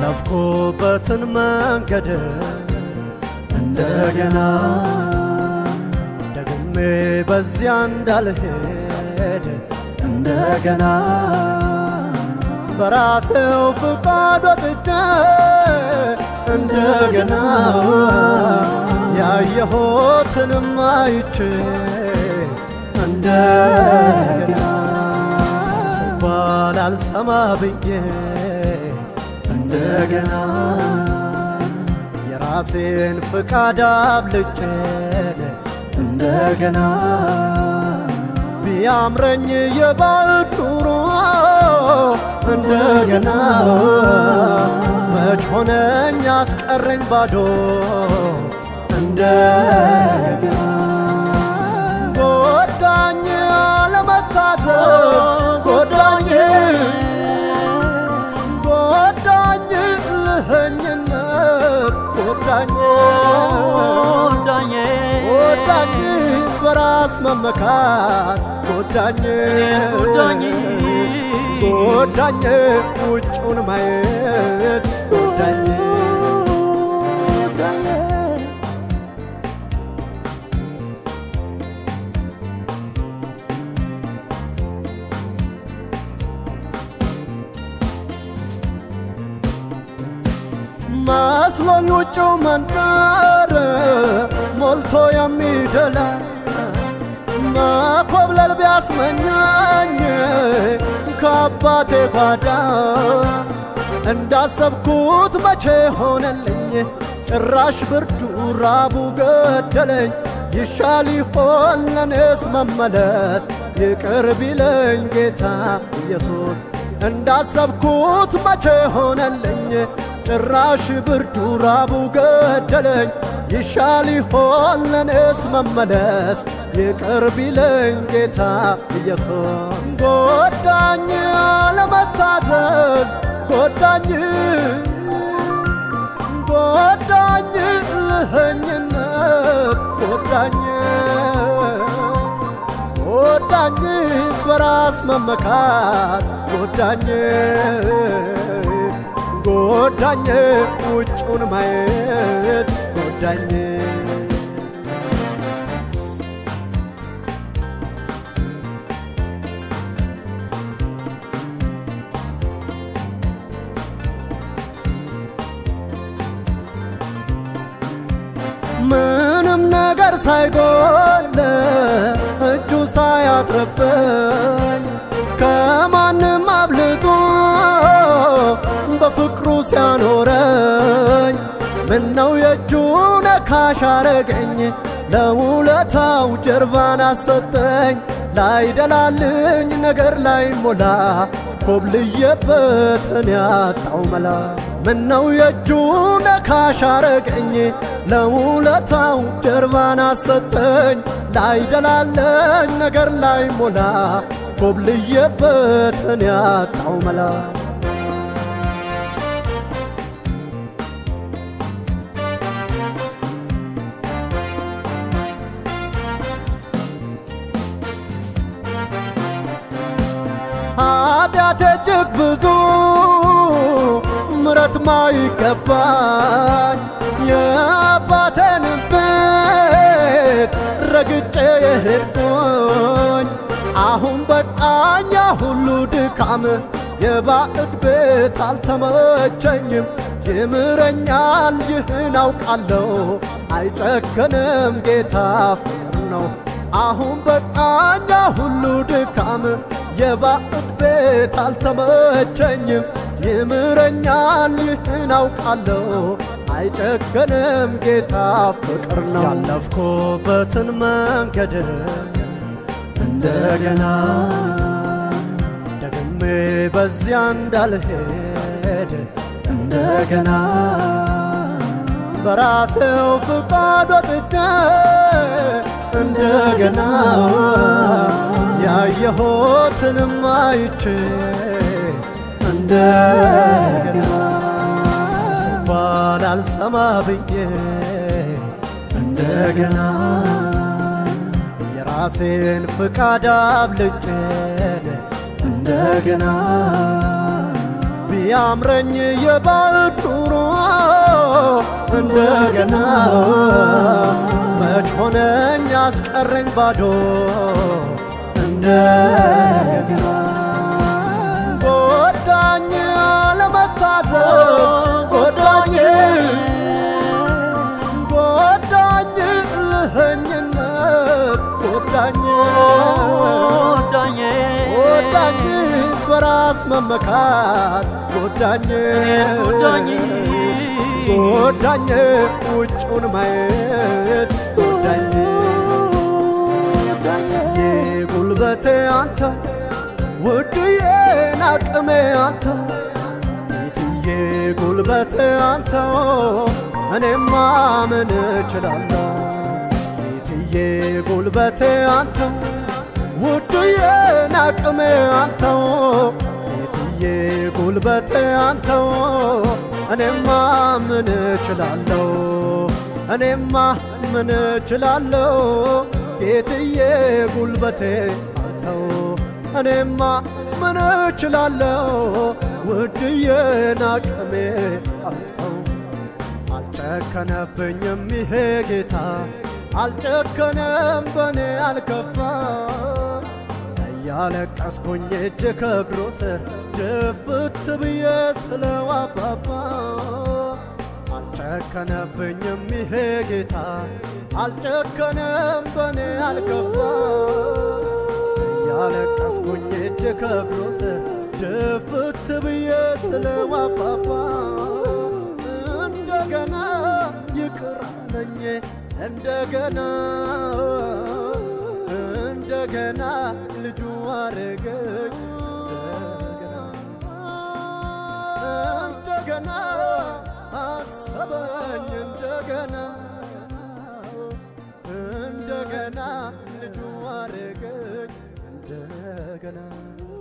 ያለፍኩበትን መንገድ እንደገና ደግሜ በዚያ እንዳልሄድ እንደገና በራሴው ፍቃድ ወጥቼ እንደገና ያየሁትንም አይቼ እንደገና ሲባል አልሰማ ብዬ እንደገና የራሴን ፍቃድ አብልጬ እንደገና ቢያምረኝ የባዕድ ኑሮ እንደገና መች ሆነኝ አስቀረኝ ባዶ እንደገና ጎዳኝ አለመታዘዝ ጎዳኝ ጎዳኝ ልህኝነት ጎዳኝ ጎዳኝ ጎዳኝ በራስ መመካት ጎዳኝ ጎዳኝ ጎዳኝ ውጩን ማየት ጎዳኝ መስሎኝ ውጭው መንደር ሞልቶ የሚደላ መኮብለል ቢያስመኛኝ ከአባቴ ጓዳ እንዳሰብኩት መቼ ሆነልኝ ጭራሽ ብርዱ ራቡ ገደለኝ ይሻል ይሆን ለኔስ መመለስ ይቅር ቢለኝ ጌታ ኢየሱስ እንዳሰብኩት መቼ ሆነልኝ ጭራሽ ብርዱ ራቡ ገደለኝ ይሻል ይሆን ለኔስ መመለስ ይቅር ቢለኝ ጌታ ኢየሱስ ጎዳኝ አለመታዘዝ ጎዳኝ ጎዳኝ ልህኝነት ጎዳኝ ጎዳኝ በራስ መመካት ጎዳኝ ጎዳኝ ውጩን ማየት ጎዳኝ ምንም ነገር ሳይጎል እጁ ሳያትረፈኝ ከማንም አብልጦ በፍቅሩ ሲያኖረኝ ምነው የእጁ ነካሽ አረገኝ ለውለታው ጀርባን አሰጠኝ ላይደላልኝ ነገር ላይ ሞላ ኮብልየበትን ያጣው መላ ምነው የእጁ ነካሽ አረገኝ ለውለታው ጀርባን አሰጠኝ ላይደላለኝ ነገር ላይ ሞላ ኮብልየበትን ያጣው መላ ኃጢአቴ እጅግ ብዙ ምረት ማይገባኝ የአባቴን ቤት ረግጬ የሄድኩኝ አሁን በቃኛ ሁሉ ድካም የባዕድ ቤት አልተመቸኝም ይምረኛል ይህን አውቃለሁ አይጨከንም ጌታ ፍቅር ነው አሁን በቃኛ ሁሉ ድካም የባዕድ ቤት አልተመቸኝም ይምረኛል ይህን አውቃለሁ አይጨከንም ጌታ ፍቅር ነው ያለፍኩበትን መንገድ እንደገና ደግሜ በዚያ እንዳልሄድ እንደገና በራሴው ፍቃድ ወጥቼ እንደገና ያየሁትንም አይቼ እንደገና ሲባል አልሰማ ብዬ እንደገና የራሴን ፍቃድ አብልጬ እንደገና ቢያምረኝ የባዕድ ኑሮ እንደገና መች ሆነኝ አስቀረኝ ባዶ እንደገና ጎዳኝ አለመታዘዝ ጎዳኝ ጎዳኝ ልህኝነት ጎዳኝ ጎዳኝ ጎዳኝ በራስ መመካት ጎዳኝ ጎዳኝ ጎዳኝ ውጩን ማየት ጎዳኝ የጉልበቴ አንተ ውድዬን አቅሜ አንተ ቤትዬ ጉልበቴ አንተ እኔማ ምን እችላለሁ ቤትዬ ጉልበቴ አንተ ውድዬን አቅሜ አንተ ቤትዬ ጉልበቴ አንተ እኔማ ምን እችላለሁ እኔማ ምን እችላለሁ ጌትዬ ጉልበቴ አንተው እኔማ ምን እችላለሁ ውድዬን አቅሜ አንተው አልጨከነብኝም ይሄ ጌታ አልጨከነም በኔ አልከፋ እያለቀስኩኝ እጅ ከእግሩ ስር ድፍት ብዬ ስለው አባባ አልጨከነብኝም ይሄ ጌታ አልጨከነም በኔ አልከፋ እያለቀስኩኝ እጅ ከእግሩ ስር ድፍት ብዬ ስለው አባባ እንደገና ይቅር አለኝ እንደገና እንደገና ልጁ አረገኝ እንደገና አሰበኝ እንደገና እንደገና ልጁ አረገኝ እንደገና